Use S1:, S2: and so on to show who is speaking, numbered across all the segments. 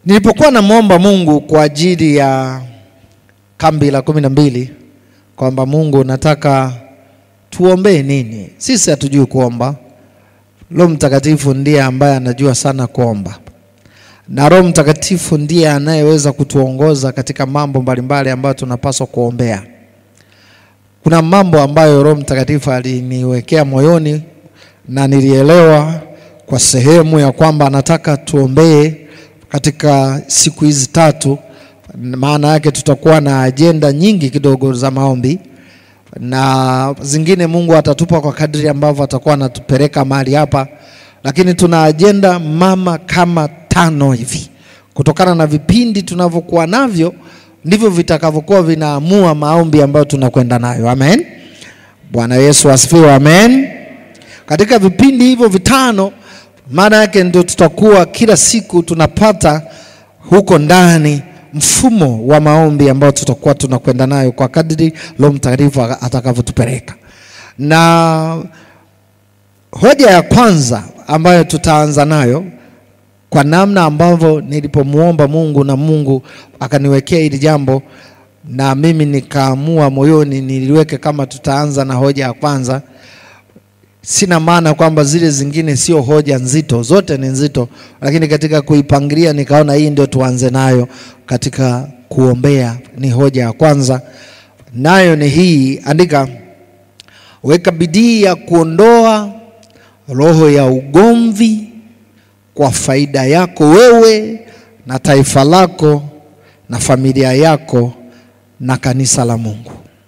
S1: Nilipokuwa namwomba Mungu kwa ajili ya kambi la kumi na mbili kwamba Mungu nataka tuombee nini, sisi hatujui kuomba. Roho Mtakatifu ndiye ambaye anajua sana kuomba, na Roho Mtakatifu ndiye anayeweza kutuongoza katika mambo mbalimbali ambayo tunapaswa kuombea. Kuna mambo ambayo Roho Mtakatifu aliniwekea moyoni na nilielewa kwa sehemu ya kwamba anataka tuombee katika siku hizi tatu. Maana yake tutakuwa na ajenda nyingi kidogo za maombi, na zingine Mungu atatupa kwa kadri ambavyo atakuwa anatupeleka mahali hapa, lakini tuna ajenda mama kama tano hivi, kutokana na vipindi tunavyokuwa navyo ndivyo vitakavyokuwa vinaamua maombi ambayo tunakwenda nayo. Amen. Bwana Yesu asifiwe. Amen. Katika vipindi hivyo vitano, maana yake ndio tutakuwa kila siku tunapata huko ndani mfumo wa maombi ambao tutakuwa tunakwenda nayo kwa kadri Roho Mtakatifu atakavyotupeleka. Na hoja ya kwanza ambayo tutaanza nayo kwa namna ambavyo nilipomwomba Mungu na Mungu akaniwekea hili jambo, na mimi nikaamua moyoni niliweke kama tutaanza na hoja ya kwanza. Sina maana kwamba zile zingine sio hoja nzito, zote ni nzito, lakini katika kuipangilia nikaona hii ndio tuanze nayo katika kuombea. Ni hoja ya kwanza, nayo ni hii. Andika, weka bidii ya kuondoa roho ya ugomvi kwa faida yako wewe na taifa lako na familia yako na kanisa la Mungu.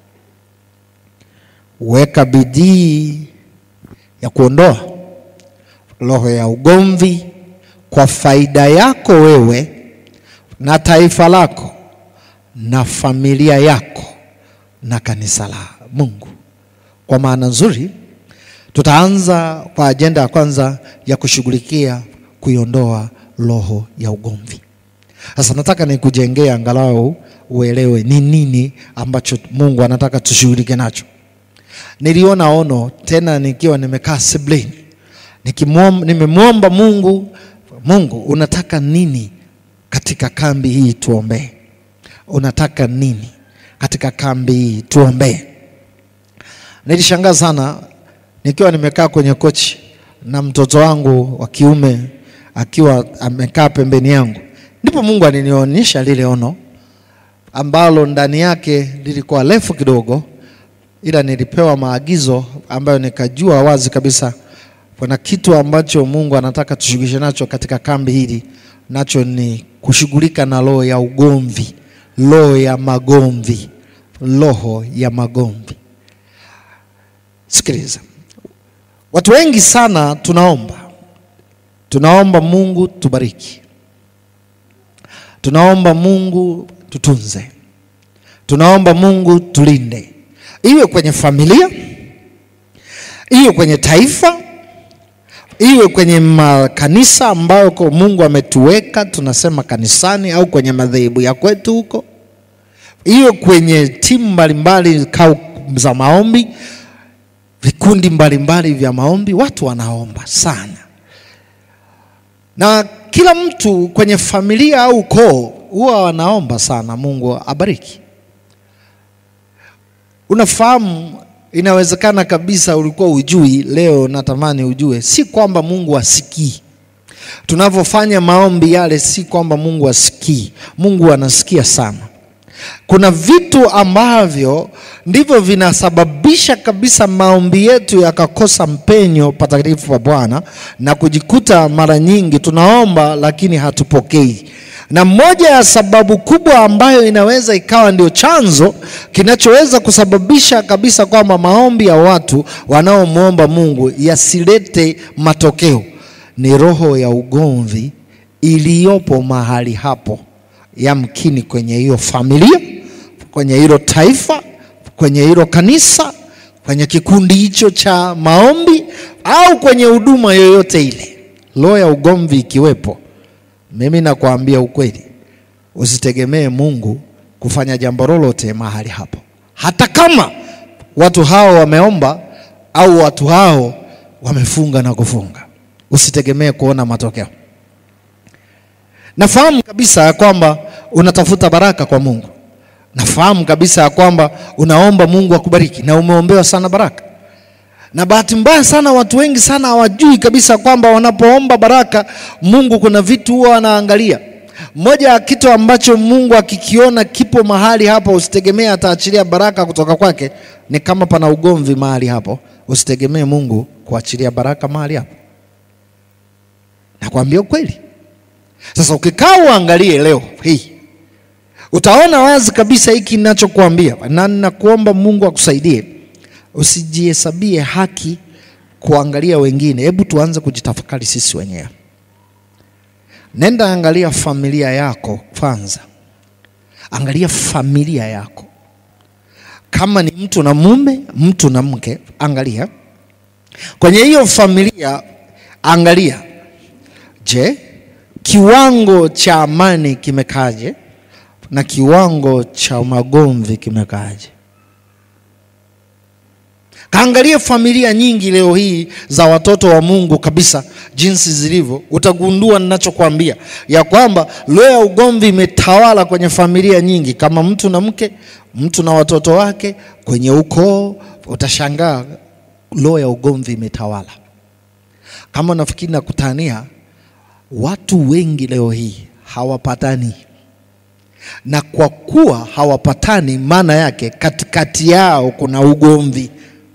S1: Weka bidii ya kuondoa roho ya ugomvi kwa faida yako wewe na taifa lako na familia yako na kanisa la Mungu. Kwa maana nzuri, tutaanza kwa ajenda ya kwanza ya kushughulikia kuiondoa roho ya ugomvi. Sasa nataka nikujengee angalau uelewe ni nini ambacho Mungu anataka tushughulike nacho. Niliona ono tena nikiwa nimekaa sebuleni nikimwomba, nimemwomba Mungu, Mungu unataka nini katika kambi hii tuombee? Unataka nini katika kambi hii tuombee? Nilishangaa sana nikiwa nimekaa kwenye kochi na mtoto wangu wa kiume akiwa amekaa pembeni yangu, ndipo Mungu alinionyesha lile ono ambalo ndani yake lilikuwa refu kidogo, ila nilipewa maagizo ambayo nikajua wazi kabisa kuna kitu ambacho Mungu anataka tushughulishe nacho katika kambi hili, nacho ni kushughulika na roho ya ugomvi, roho ya magomvi, roho ya magomvi. Sikiliza, watu wengi sana tunaomba tunaomba Mungu tubariki, tunaomba Mungu tutunze, tunaomba Mungu tulinde, iwe kwenye familia, iwe kwenye taifa, iwe kwenye makanisa ambayo kwa Mungu ametuweka tunasema kanisani, au kwenye madhehebu ya kwetu huko, iwe kwenye timu mbalimbali kau za maombi, vikundi mbalimbali vya maombi, watu wanaomba sana na kila mtu kwenye familia au ukoo huwa wanaomba sana Mungu abariki. Unafahamu, inawezekana kabisa ulikuwa ujui, leo natamani ujue, si kwamba Mungu asikii tunavyofanya maombi yale, si kwamba Mungu asikii. Mungu anasikia sana. Kuna vitu ambavyo ndivyo vinasababisha kabisa maombi yetu yakakosa mpenyo patakatifu pa Bwana na kujikuta mara nyingi tunaomba lakini hatupokei. Na moja ya sababu kubwa ambayo inaweza ikawa ndio chanzo kinachoweza kusababisha kabisa kwamba maombi ya watu wanaomwomba Mungu yasilete matokeo ni roho ya ugomvi iliyopo mahali hapo yamkini kwenye hiyo familia, kwenye hilo taifa, kwenye hilo kanisa, kwenye kikundi hicho cha maombi, au kwenye huduma yoyote ile, roho ya ugomvi ikiwepo, mimi nakwambia ukweli, usitegemee Mungu kufanya jambo lolote mahali hapo, hata kama watu hao wameomba au watu hao wamefunga na kufunga, usitegemee kuona matokeo. Nafahamu kabisa ya kwamba unatafuta baraka kwa Mungu. Nafahamu kabisa ya kwamba unaomba Mungu akubariki na umeombewa sana baraka. Na bahati mbaya sana watu wengi sana hawajui kabisa kwamba wanapoomba baraka Mungu kuna vitu huwa anaangalia. Moja ya kitu ambacho Mungu akikiona kipo mahali hapo, usitegemee ataachilia baraka kutoka kwake. Ni kama pana ugomvi mahali hapo, usitegemee Mungu kuachilia baraka mahali hapo. Nakwambia ukweli. Sasa ukikaa uangalie leo hii utaona wazi kabisa hiki ninachokuambia, na ninakuomba Mungu akusaidie usijihesabie haki kuangalia wengine. Hebu tuanze kujitafakari sisi wenyewe. Nenda angalia familia yako kwanza, angalia familia yako. Kama ni mtu na mume, mtu na mke, angalia kwenye hiyo familia, angalia, je, kiwango cha amani kimekaje na kiwango cha magomvi kimekaje? Kaangalie familia nyingi leo hii za watoto wa Mungu kabisa jinsi zilivyo, utagundua ninachokwambia ya kwamba leo ya ugomvi imetawala kwenye familia nyingi, kama mtu na mke, mtu na watoto wake, kwenye ukoo, utashangaa leo ya ugomvi imetawala. Kama nafikiri nakutania, watu wengi leo hii hawapatani, na kwa kuwa hawapatani, maana yake katikati yao kuna ugomvi.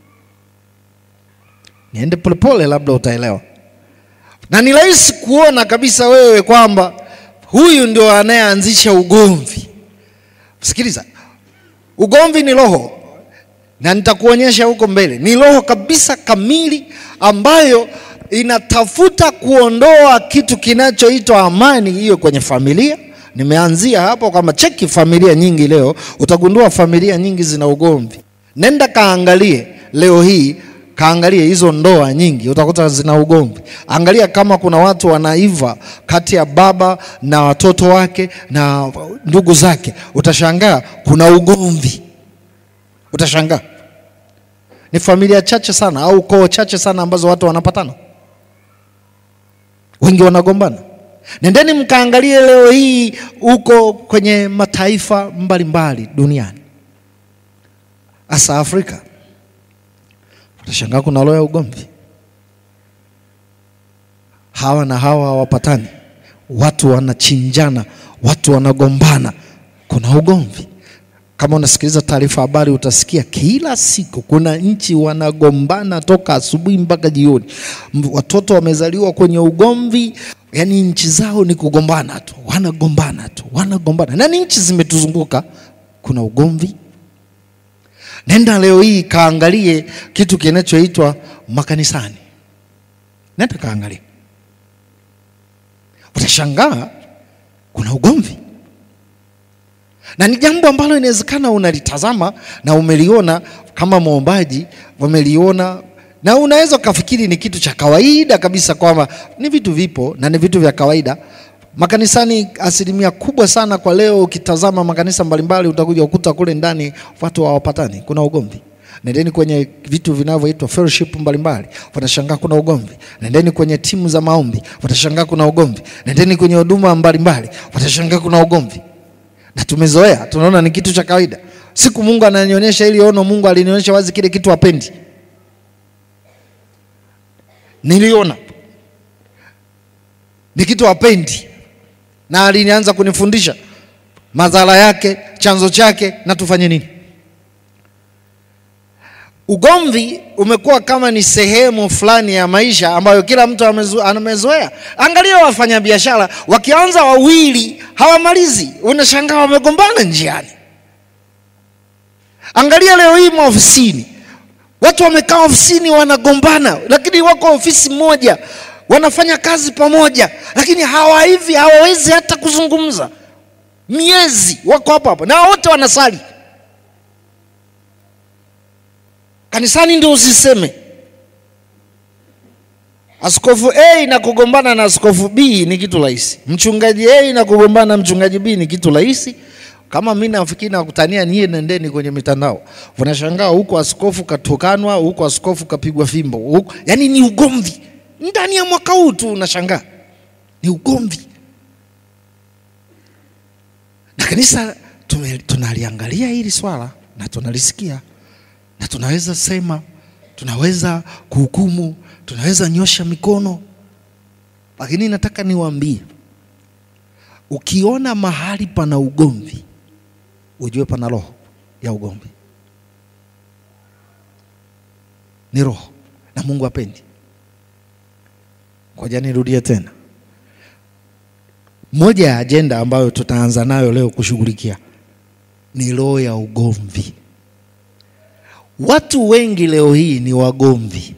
S1: Niende polepole, labda utaelewa. Na ni rahisi kuona kabisa wewe kwamba huyu ndio anayeanzisha ugomvi. Sikiliza, ugomvi ni roho, na nitakuonyesha huko mbele. Ni roho kabisa kamili ambayo inatafuta kuondoa kitu kinachoitwa amani hiyo kwenye familia. Nimeanzia hapo kwamba cheki familia nyingi leo, utagundua familia nyingi zina ugomvi. Nenda kaangalie leo hii kaangalie hizo ndoa nyingi utakuta zina ugomvi. Angalia kama kuna watu wanaiva kati ya baba na watoto wake na ndugu zake, utashangaa kuna ugomvi. Utashangaa ni familia chache sana au koo chache sana ambazo watu wanapatana, wengi wanagombana. Nendeni mkaangalie leo hii huko kwenye mataifa mbalimbali duniani, hasa Afrika utashangaa kuna roho ya ugomvi. Hawa na hawa hawapatani, watu wanachinjana, watu wanagombana, kuna ugomvi. Kama unasikiliza taarifa habari, utasikia kila siku kuna nchi wanagombana toka asubuhi mpaka jioni. Watoto wamezaliwa kwenye ugomvi, yaani nchi zao ni kugombana tu, wanagombana tu, wanagombana, na ni nchi zimetuzunguka, kuna ugomvi. Nenda leo hii kaangalie kitu kinachoitwa makanisani. Nenda kaangalie, utashangaa kuna ugomvi, na ni jambo ambalo inawezekana unalitazama na umeliona kama mwombaji, umeliona na unaweza ukafikiri ni kitu cha kawaida kabisa, kwamba ni vitu vipo na ni vitu vya kawaida makanisani. Asilimia kubwa sana kwa leo, ukitazama makanisa mbalimbali, utakuja ukuta kule ndani watu hawapatani, kuna ugomvi. Nendeni kwenye vitu vinavyoitwa fellowship mbalimbali, watashangaa kuna ugomvi. Nendeni kwenye timu za maombi, watashangaa kuna ugomvi. Nendeni kwenye huduma mbalimbali, watashangaa kuna ugomvi. Na tumezoea, tunaona ni kitu cha kawaida. Siku Mungu ananionyesha ili ono, Mungu alinionyesha wazi kile kitu hapendi. Niliona ni kitu hapendi, na alinianza kunifundisha madhara yake, chanzo chake na tufanye nini. Ugomvi umekuwa kama ni sehemu fulani ya maisha ambayo kila mtu amezoea. Angalia wafanyabiashara wakianza wawili hawamalizi, unashangaa wamegombana njiani. Angalia leo hii maofisini, watu wamekaa ofisini wanagombana, lakini wako ofisi moja wanafanya kazi pamoja, lakini hawa hivi hawawezi hata kuzungumza. Miezi wako hapo hapo na wote wanasali kanisani, ndio usiseme. Askofu A na kugombana na askofu B ni kitu rahisi. Mchungaji A na kugombana na mchungaji B ni kitu rahisi. Kama mimi nafikiri nakutania niye, nendeni kwenye mitandao, unashangaa huko askofu katukanwa, huko askofu kapigwa fimbo huko, yani ni ugomvi ndani ya mwaka huu tu, unashangaa ni ugomvi. Kanisa tume- tunaliangalia hili swala na tunalisikia na tunaweza sema, tunaweza kuhukumu, tunaweza nyosha mikono, lakini nataka niwaambie, ukiona mahali pana ugomvi, ujue pana roho ya ugomvi. Ni roho na Mungu hapendi. Ngoja nirudie tena. Moja ya ajenda ambayo tutaanza nayo leo kushughulikia ni roho ya ugomvi. Watu wengi leo hii ni wagomvi.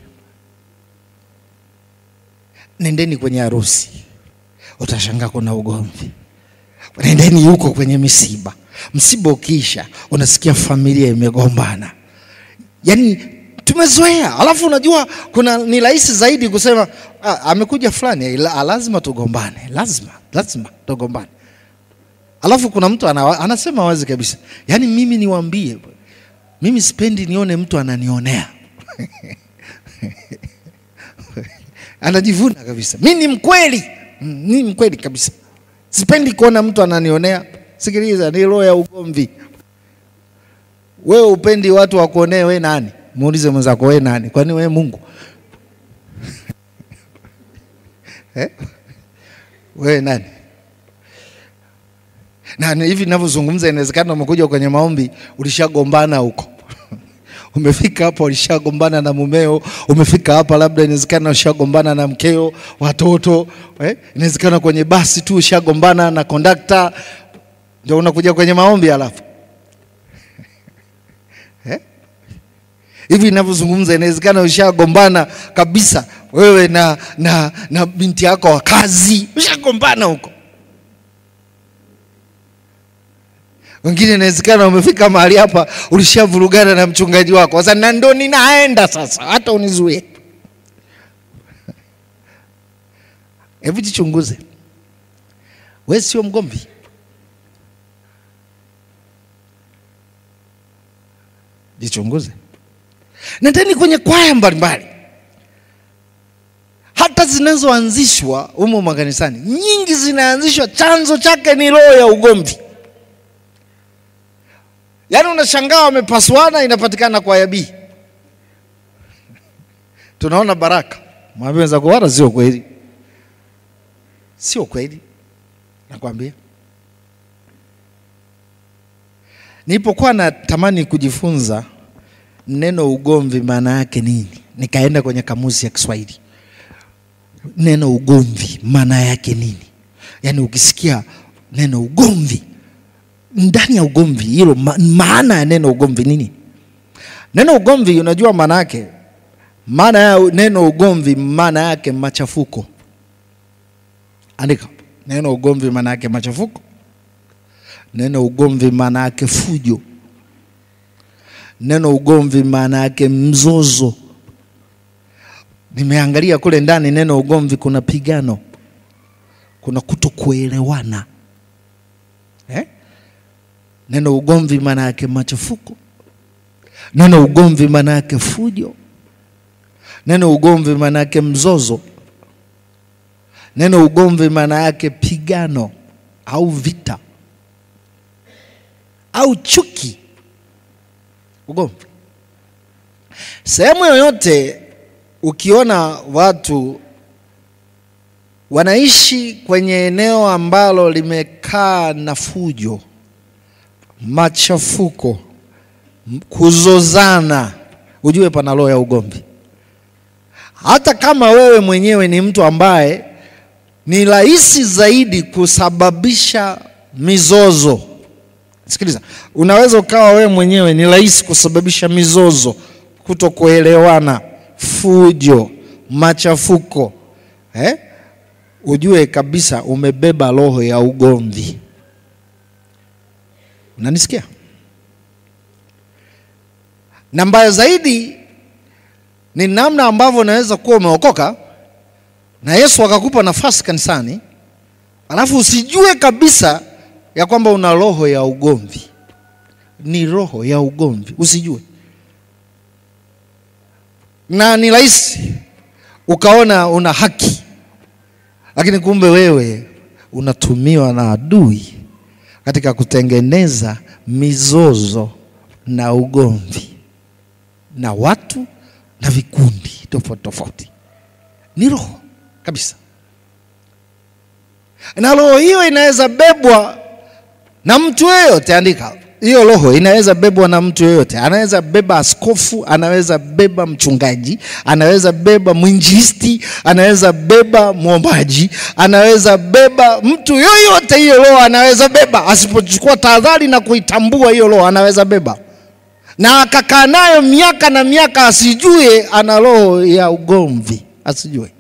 S1: Nendeni kwenye harusi, utashangaa kuna ugomvi. Nendeni huko kwenye misiba, msiba ukiisha, unasikia familia imegombana. Yaani tumezoea, alafu unajua kuna ni rahisi zaidi kusema ah, amekuja fulani, la- lazima tugombane, lazima lazima tugombane. Alafu kuna mtu ana, anasema wazi kabisa, yaani mimi niwaambie, mimi sipendi nione mtu ananionea anajivuna kabisa, mi ni mkweli, Mm, ni mkweli kabisa, sipendi kuona mtu ananionea. Sikiliza, ni roho ya ugomvi. Wewe upendi watu wakuonee, we nani? Muulize mwenzako, we nani? Kwani we Mungu eh? we nani? na ni hivi ninavyozungumza, inawezekana umekuja kwenye maombi ulishagombana huko umefika hapa ulishagombana na mumeo, umefika hapa labda inawezekana ushagombana na mkeo, watoto eh? Inawezekana kwenye basi tu ushagombana na kondakta, ndio unakuja kwenye maombi alafu eh? Hivi ninavyozungumza inawezekana ushagombana kabisa wewe na, na, na binti yako wa kazi, ushagombana huko wengine inawezekana umefika mahali hapa ulishavurugana na mchungaji wako sasa, na ndo ninaenda sasa, hata unizuie. Hebu jichunguze, we sio mgomvi. Jichunguze. Nendeni kwenye kwaya mbalimbali, hata zinazoanzishwa humo makanisani, nyingi zinaanzishwa, chanzo chake ni roho ya ugomvi. Yaani unashangaa wamepasuana, inapatikana kwaya B. Tunaona baraka, mwambie wenzako, wala sio kweli, sio kweli, nakwambia. Nilipokuwa natamani kujifunza neno ugomvi maana yake nini, nikaenda kwenye kamusi ya Kiswahili, neno ugomvi maana yake nini? Yaani ukisikia neno ugomvi ndani ya ugomvi hilo ma, maana ya neno ugomvi nini? Neno ugomvi unajua maana yake? Maana ya neno ugomvi maana yake machafuko. Andika neno ugomvi maana yake machafuko. Neno ugomvi maana yake fujo. Neno ugomvi maana yake mzozo. Nimeangalia kule ndani neno ugomvi, kuna pigano, kuna kutokuelewana eh? Neno ugomvi maana yake machafuko. Neno ugomvi maana yake fujo. Neno ugomvi maana yake mzozo. Neno ugomvi maana yake pigano au vita au chuki. Ugomvi sehemu yoyote, ukiona watu wanaishi kwenye eneo ambalo limekaa na fujo machafuko, kuzozana, ujue pana roho ya ugomvi. Hata kama wewe mwenyewe ni mtu ambaye ni rahisi zaidi kusababisha mizozo. Sikiliza, unaweza ukawa wewe mwenyewe ni rahisi kusababisha mizozo, kutokuelewana, fujo, machafuko eh? Ujue kabisa umebeba roho ya ugomvi. Unanisikia? Na mbaya zaidi ni namna ambavyo unaweza kuwa umeokoka na Yesu akakupa nafasi kanisani, alafu usijue kabisa ya kwamba una roho ya ugomvi. Ni roho ya ugomvi, usijue. Na ni rahisi ukaona una haki, lakini kumbe wewe unatumiwa na adui katika kutengeneza mizozo na ugomvi na watu na vikundi tofauti tofauti. Ni roho kabisa, na roho hiyo inaweza bebwa na mtu yeyote. Andika hiyo roho inaweza bebwa na mtu yeyote. Anaweza beba askofu, anaweza beba mchungaji, anaweza beba mwinjilisti, anaweza beba mwombaji, anaweza beba mtu yoyote. Hiyo roho anaweza beba, asipochukua tahadhari na kuitambua hiyo roho anaweza beba, na akakaa nayo miaka na miaka, asijue ana roho ya ugomvi, asijue.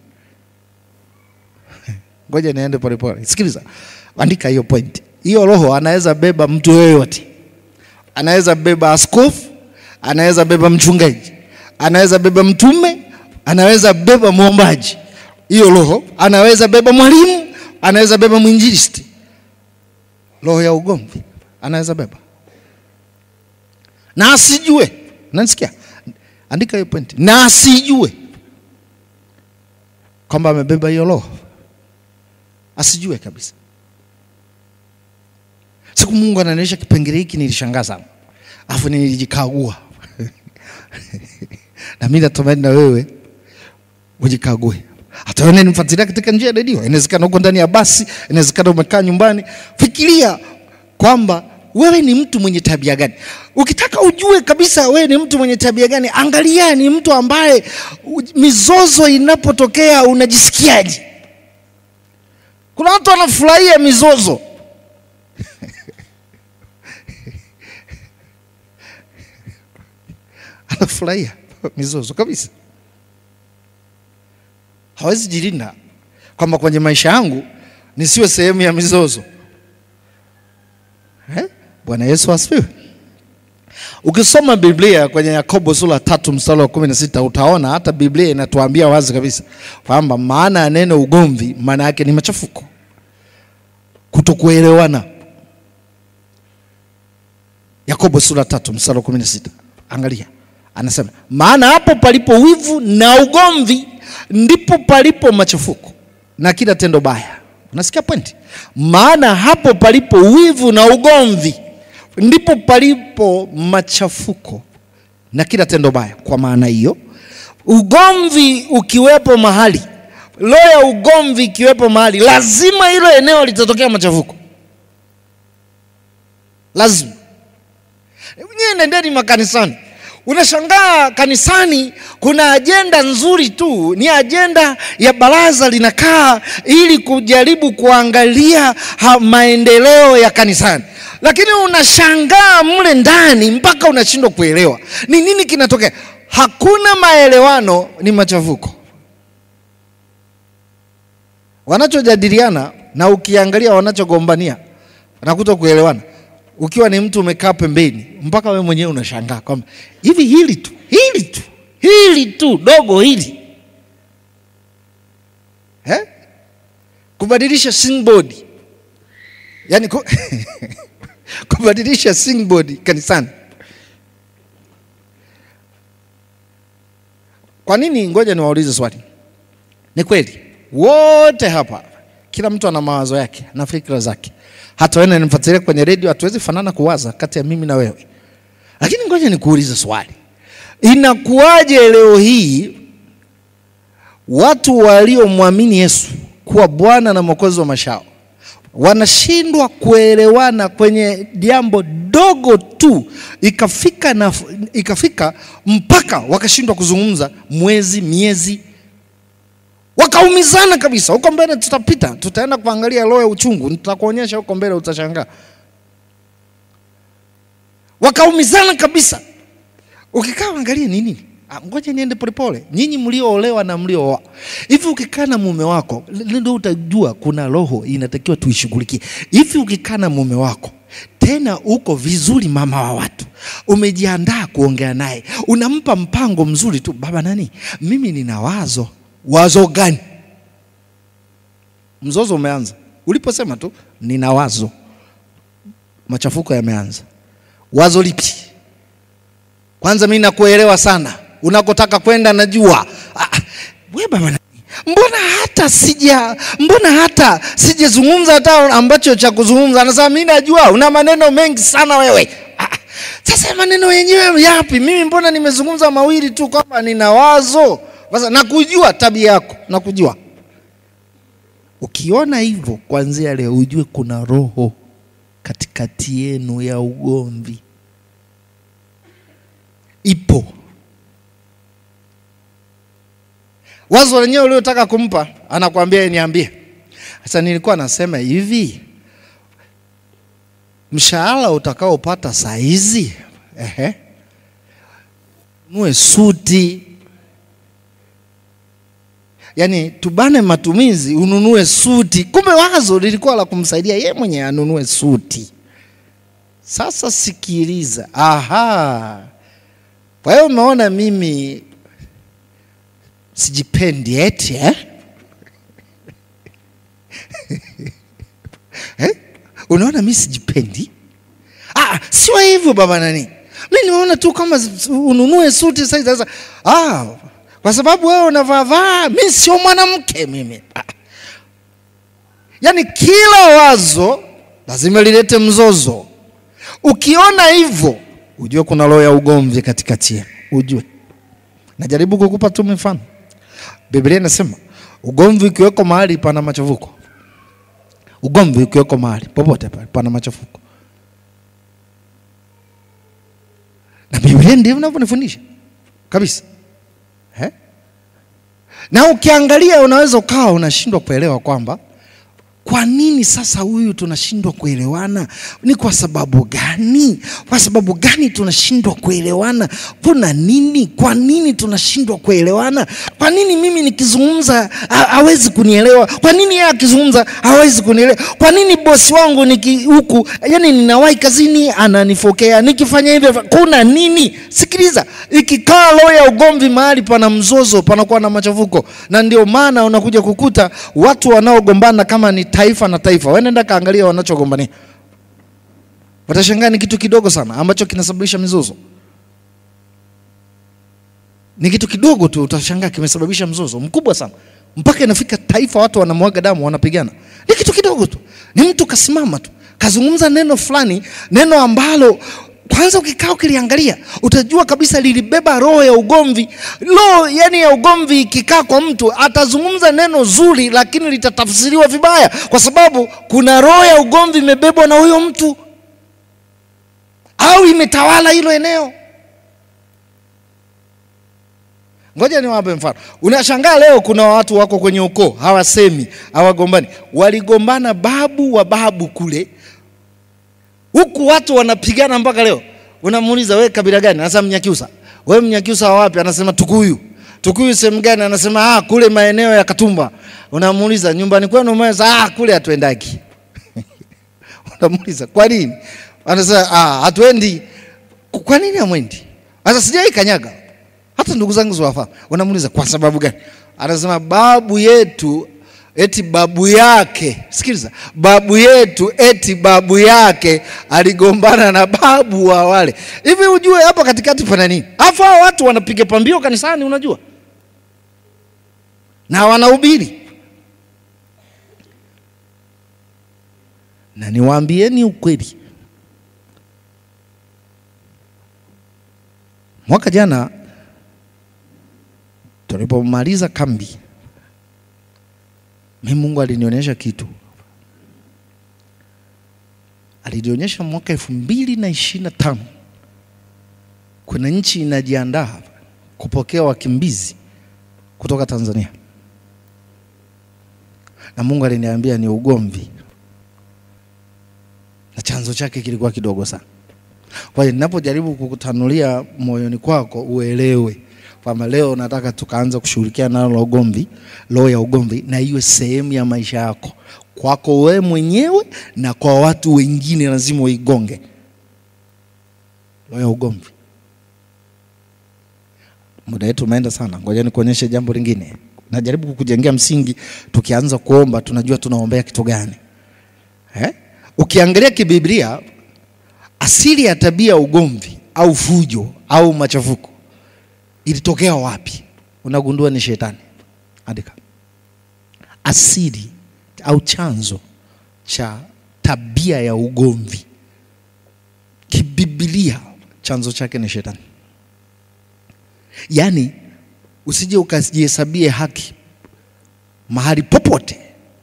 S1: Ngoja niende polepole, sikiliza, andika hiyo point. Hiyo roho anaweza beba mtu yoyote anaweza beba askofu, anaweza beba mchungaji, anaweza beba mtume, anaweza beba mwombaji. Hiyo roho anaweza beba mwalimu, anaweza beba mwinjilisti. Roho ya ugomvi anaweza beba na asijue. Nanisikia, andika hiyo point, na asijue kwamba amebeba hiyo roho, asijue kabisa. Siku Mungu ananionyesha kipengele hiki nilishangaa sana, alafu nilijikagua na mimi natumaini na wewe ujikague. Hata wewe nifuatilia katika njia ya redio, inawezekana uko ndani ya basi, inawezekana umekaa nyumbani. Fikiria kwamba wewe ni mtu mwenye tabia gani. Ukitaka ujue kabisa wewe ni mtu mwenye tabia gani, angalia ni mtu ambaye mizozo inapotokea unajisikiaje. Kuna watu wanafurahia mizozo anafurahia mizozo kabisa, hawezi jilinda kwamba kwenye maisha yangu nisiwe sehemu ya mizozo eh? Bwana Yesu asifiwe. Ukisoma Biblia kwenye Yakobo sura tatu mstari wa kumi na sita utaona hata Biblia inatuambia wazi kabisa kwamba maana ya neno ugomvi maana yake ni machafuko, kutokuelewana. Yakobo sura tatu mstari wa kumi na sita angalia Anasema maana hapo palipo wivu na ugomvi ndipo palipo machafuko na kila tendo baya. Unasikia pointi? Maana hapo palipo wivu na ugomvi ndipo palipo machafuko na kila tendo baya. Kwa maana hiyo, ugomvi ukiwepo mahali, roho ya ugomvi ikiwepo mahali, lazima hilo eneo litatokea machafuko, lazima. Nyie nendeni makanisani Unashangaa kanisani kuna ajenda nzuri tu, ni ajenda ya baraza linakaa ili kujaribu kuangalia maendeleo ya kanisani, lakini unashangaa mle ndani mpaka unashindwa kuelewa ni nini kinatokea. Hakuna maelewano, ni machafuko wanachojadiliana, na ukiangalia wanachogombania wanakuta kuelewana ukiwa ni mtu umekaa pembeni, mpaka wewe mwenyewe unashangaa kwamba hivi hili tu hili tu hili tu dogo hili eh? kubadilisha singboard yani ku... kubadilisha singboard kanisani. Kwa nini? Ngoja niwaulize swali. Ni kweli wote hapa, kila mtu ana mawazo yake na fikra zake hata wewe unanifuatilia kwenye redio, hatuwezi fanana kuwaza kati ya mimi na wewe, lakini ngoja nikuulize swali, inakuwaje leo hii watu waliomwamini Yesu kuwa Bwana na Mwokozi wa maisha yao wanashindwa kuelewana kwenye jambo dogo tu, ikafika na ikafika mpaka wakashindwa kuzungumza mwezi, miezi wakaumizana kabisa. Huko mbele tutapita, tutaenda kuangalia roho ya uchungu, nitakuonyesha huko mbele, utashangaa. Wakaumizana kabisa. Ukikaa angalia ni nini? Ngoja niende polepole. Nyinyi mlioolewa na mliooa, hivi ukikaa na mume wako ndio utajua kuna roho inatakiwa tuishughulikie. Hivi ukikaa na mume wako tena uko vizuri, mama wa watu, umejiandaa kuongea naye, unampa mpango mzuri tu, baba nani, mimi nina wazo Wazo gani? Mzozo umeanza uliposema tu nina wazo, machafuko yameanza. Wazo lipi? Kwanza mimi nakuelewa sana, unakotaka kwenda najua. Ah, we baba, mbona hata sija mbona hata sijazungumza hata ambacho cha kuzungumza anasema mi najua una maneno mengi sana wewe ah, sasa maneno yenyewe yapi mimi mbona nimezungumza mawili tu kwamba nina wazo sasa nakujua tabia yako nakujua ukiona hivyo kuanzia leo ujue kuna roho katikati yenu ya ugomvi ipo wazo lenyewe uliotaka kumpa anakwambia niambie sasa nilikuwa nasema hivi mshahara utakaopata saa hizi ehe nue suti yaani tubane matumizi ununue suti kumbe wazo lilikuwa la kumsaidia ye mwenye anunue suti sasa sikiliza aha kwa hiyo umeona mimi sijipendi eti eh? eh? unaona mi sijipendi ah, sio hivyo baba nani mi nimeona tu kama ununue suti sasa sasa ah, kwa sababu wewe unavaavaa mi sio mwanamke mimi ah. yaani kila wazo lazima lilete mzozo ukiona hivyo ujue kuna roho ya ugomvi katikati yenu ujue najaribu kukupa tu mifano biblia inasema ugomvi ukiweko mahali pana machafuko ugomvi ukiweko mahali popote pale pana machafuko na biblia ndivyo inavyonifundisha kabisa eh? na ukiangalia unaweza ukawa unashindwa kuelewa kwamba kwa nini sasa huyu tunashindwa kuelewana ni kwa sababu gani kwa sababu gani tunashindwa kuelewana kuna nini kwa nini tunashindwa kuelewana kwa nini mimi nikizungumza ha- hawezi kunielewa kwa nini yeye akizungumza hawezi kunielewa kwa nini bosi wangu niki huku yani ninawahi kazini ananifokea nikifanya hivyo kuna nini sikiliza ikikaa roho ya ugomvi mahali pana mzozo panakuwa na machafuko na ndio maana unakuja kukuta watu wanaogombana kama ni taifa na taifa wenenda kaangalia wanachogombania watashangaa ni kitu kidogo sana ambacho kinasababisha mizozo ni kitu kidogo tu utashangaa kimesababisha mzozo mkubwa sana mpaka inafika taifa watu wanamwaga damu wanapigana ni kitu kidogo tu ni mtu kasimama tu kazungumza neno fulani neno ambalo kwanza ukikaa ukiliangalia utajua kabisa lilibeba roho ya ugomvi roho yani ya ugomvi ikikaa kwa mtu atazungumza neno zuri lakini litatafsiriwa vibaya kwa sababu kuna roho ya ugomvi imebebwa na huyo mtu au imetawala hilo eneo ngoja niwape mfano unashangaa leo kuna watu wako kwenye ukoo hawasemi hawagombani waligombana babu wa babu kule huku watu wanapigana mpaka leo unamuuliza we kabila gani anasema mnyakyusa we mnyakyusa wa wapi anasema tukuyu tukuyu sehemu gani anasema ah, kule maeneo ya katumba unamuuliza nyumbani kwenu umeweza ah, kule hatuendaki unamuuliza kwa nini anasema ah, hatuendi kwa nini hamwendi sasa sijai kanyaga hata ndugu zangu ziwafahamu unamuuliza kwa sababu gani anasema babu yetu eti babu yake sikiliza babu yetu eti babu yake aligombana na babu wa wale hivi ujue hapa katikati pana nini afu hao watu wanapiga pambio kanisani unajua na wanahubiri na niwaambieni ukweli mwaka jana tulipomaliza kambi mi mungu alinionyesha kitu alinionyesha mwaka elfu mbili na ishirini na tano kuna nchi inajiandaa kupokea wakimbizi kutoka tanzania na mungu aliniambia ni ugomvi na chanzo chake kilikuwa kidogo sana kwa hiyo ninapojaribu kukutanulia moyoni kwako uelewe kwamba leo nataka tukaanza kushughulikia nalo la ugomvi roho ya ugomvi na iwe sehemu ya maisha yako kwako wewe mwenyewe na kwa watu wengine lazima uigonge roho ya ugomvi muda wetu umeenda sana ngoja nikuonyeshe jambo lingine najaribu kukujengea msingi tukianza kuomba tunajua tunaombea kitu gani eh? ukiangalia kibiblia asili ya tabia ya ugomvi au fujo au machafuko ilitokea wapi unagundua ni shetani andika asili au chanzo cha tabia ya ugomvi kibibilia, chanzo chake ni shetani. Yaani usije ukajihesabie haki mahali popote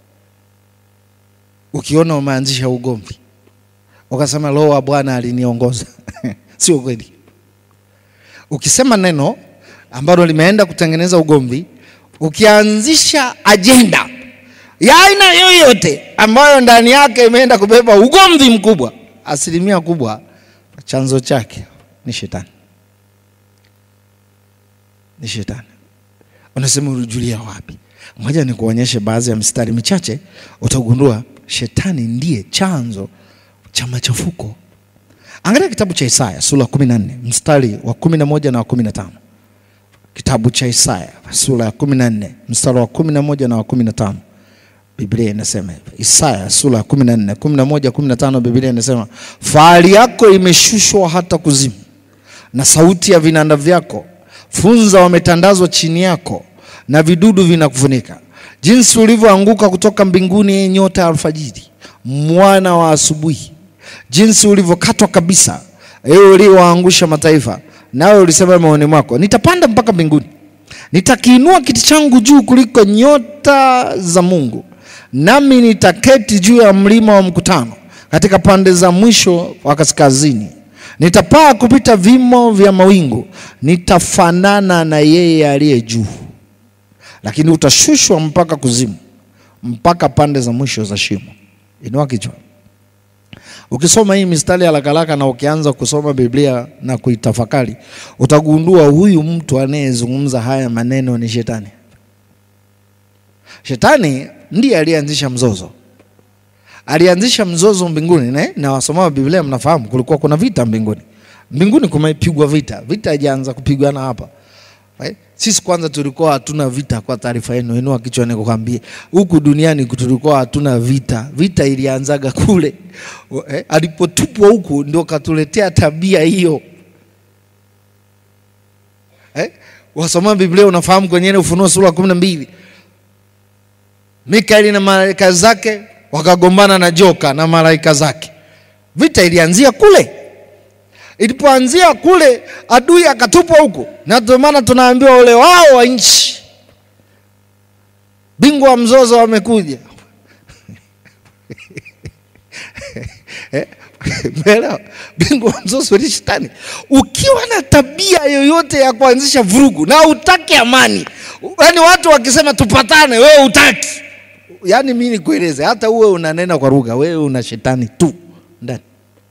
S1: ukiona umeanzisha ugomvi ukasema roho wa Bwana aliniongoza. Sio kweli. Ukisema neno ambalo limeenda kutengeneza ugomvi, ukianzisha ajenda ya aina yoyote ambayo ndani yake imeenda kubeba ugomvi mkubwa, asilimia kubwa chanzo chake ni shetani, ni shetani. Unasema ulijulia wapi? Ngoja nikuonyeshe baadhi ya mistari michache, utagundua shetani ndiye chanzo cha machafuko. Angalia kitabu cha Isaya sura ya 14 mstari wa 11 na wa 15. Kitabu cha Isaya sura ya 14 mstari wa 11 na wa 15. Biblia inasema hivi. Isaya sura ya 14, 11, 15 Biblia inasema, fahari yako imeshushwa hata kuzimu na sauti ya vinanda vyako, funza wametandazwa chini yako na vidudu vinakufunika. Jinsi ulivyoanguka kutoka mbinguni, ee nyota ya alfajiri, mwana wa asubuhi, jinsi ulivyokatwa kabisa, ewe uliowaangusha mataifa. Nawe ulisema moyoni mwako, nitapanda mpaka mbinguni, nitakiinua kiti changu juu kuliko nyota za Mungu, nami nitaketi juu ya mlima wa mkutano, katika pande za mwisho wa kaskazini. Nitapaa kupita vimo vya mawingu, nitafanana na yeye aliye juu lakini utashushwa mpaka kuzimu, mpaka pande za mwisho za shimo. Inua kichwa. Ukisoma hii mistari ya lakalaka na ukianza kusoma Biblia na kuitafakari, utagundua huyu mtu anayezungumza haya maneno ni shetani. Shetani ndiye aliyeanzisha mzozo, alianzisha mzozo mbinguni ne? na wasomao Biblia mnafahamu kulikuwa kuna vita mbinguni. Mbinguni kumepigwa vita, vita haijaanza kupigana hapa Right? Sisi kwanza tulikuwa hatuna vita. Kwa taarifa yenu, inua kichwa nikukwambie, huku duniani tulikuwa hatuna vita. Vita ilianzaga kule eh, alipotupwa huku ndio katuletea tabia hiyo eh? Wasoma Biblia unafahamu kwenye ile Ufunuo sura ya kumi na mbili Mikaeli na malaika zake wakagombana na joka na malaika zake. Vita ilianzia kule ilipoanzia kule, adui akatupwa huku, na ndio maana tunaambiwa ole wao wa nchi, bingwa wa mzozo wamekuja. Umeelewa? bingwa wa mzozo ni shetani. Ukiwa na tabia yoyote ya kuanzisha vurugu na utaki amani, yaani watu wakisema tupatane, wewe utaki, yaani mimi nikueleze, hata uwe unanena kwa lugha, wewe una shetani tu ndani.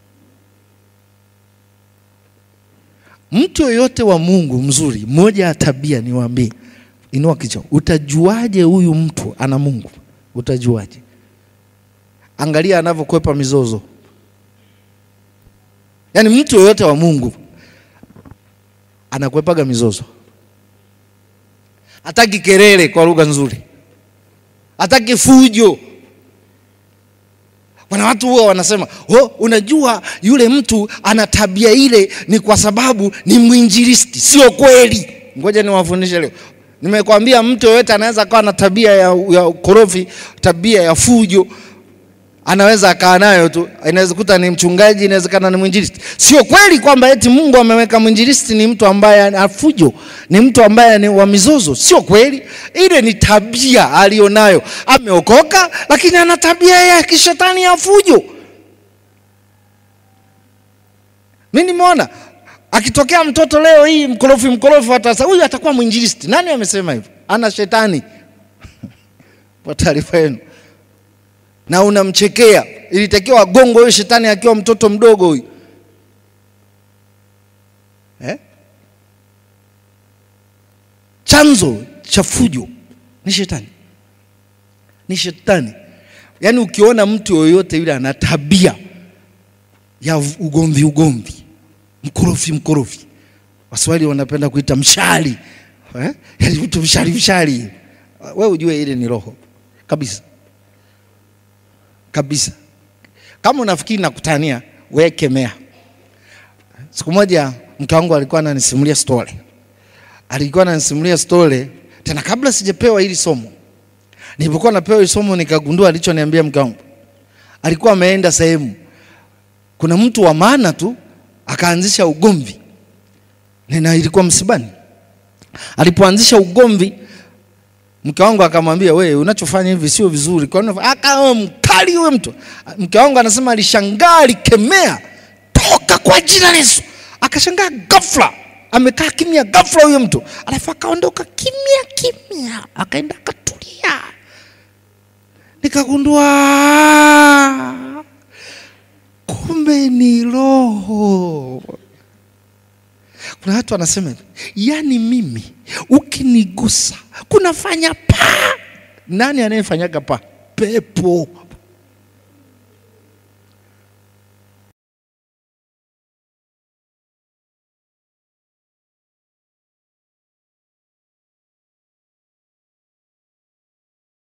S1: Mtu yoyote wa Mungu mzuri, moja ya tabia niwaambie, inua kichwa. Utajuaje huyu mtu ana Mungu? Utajuaje? Angalia anavyokwepa mizozo. Yaani mtu yoyote wa Mungu anakwepaga mizozo, hataki kelele, kwa lugha nzuri, hataki fujo. Kuna watu huwa wanasema oh, unajua yule mtu ana tabia ile ni kwa sababu ni mwinjilisti. Sio kweli. Ngoja niwafundishe leo. Nimekwambia mtu yoyote anaweza akawa na tabia ya, ya korofi, tabia ya fujo, anaweza akaa nayo tu. Inaweza kuta ni mchungaji, inawezekana ni mwinjilisti. Sio kweli kwamba eti Mungu ameweka mwinjilisti ni mtu ambaye ana fujo, ni mtu ambaye ni wa mizozo. Sio kweli. Ile ni tabia alionayo. Ameokoka, lakini ana tabia ya kishetani ya fujo. Mimi nimeona akitokea mtoto leo hii mkorofi mkorofi, hata huyu atakuwa mwinjilisti. Nani amesema hivyo? Ana shetani kwa taarifa yenu na unamchekea. Ilitakiwa gongo huyo shetani akiwa mtoto mdogo huyu eh? Chanzo cha fujo ni shetani, ni shetani. Yaani ukiona mtu yoyote yule ana tabia ya ugomvi ugomvi, mkorofi mkorofi, Waswahili wanapenda kuita mshari eh? Yaani mtu mshari mshari, wewe ujue ile ni roho kabisa kabisa. Kama unafikiri nakutania, wewe kemea. Siku moja mke wangu alikuwa ananisimulia story, alikuwa ananisimulia story tena kabla sijapewa hili somo, Nilipokuwa napewa hili somo nikagundua alichoniambia mke wangu. Alikuwa ameenda sehemu, kuna mtu wa maana tu akaanzisha ugomvi, na ilikuwa msibani. Alipoanzisha ugomvi, mke wangu akamwambia, we unachofanya hivi sio vizuri. Kwa nini? Akawa mkali huyo mtu. Mke wangu anasema alishangaa, alikemea, toka kwa jina la Yesu. Akashangaa ghafla, amekaa kimya ghafla huyo mtu, alafu akaondoka kimya kimya, akaenda akatulia. Nikagundua kumbe ni roho. Kuna watu wanasema hivi, yaani mimi ukinigusa kunafanya paa. Nani anayefanyaga paa? Pepo.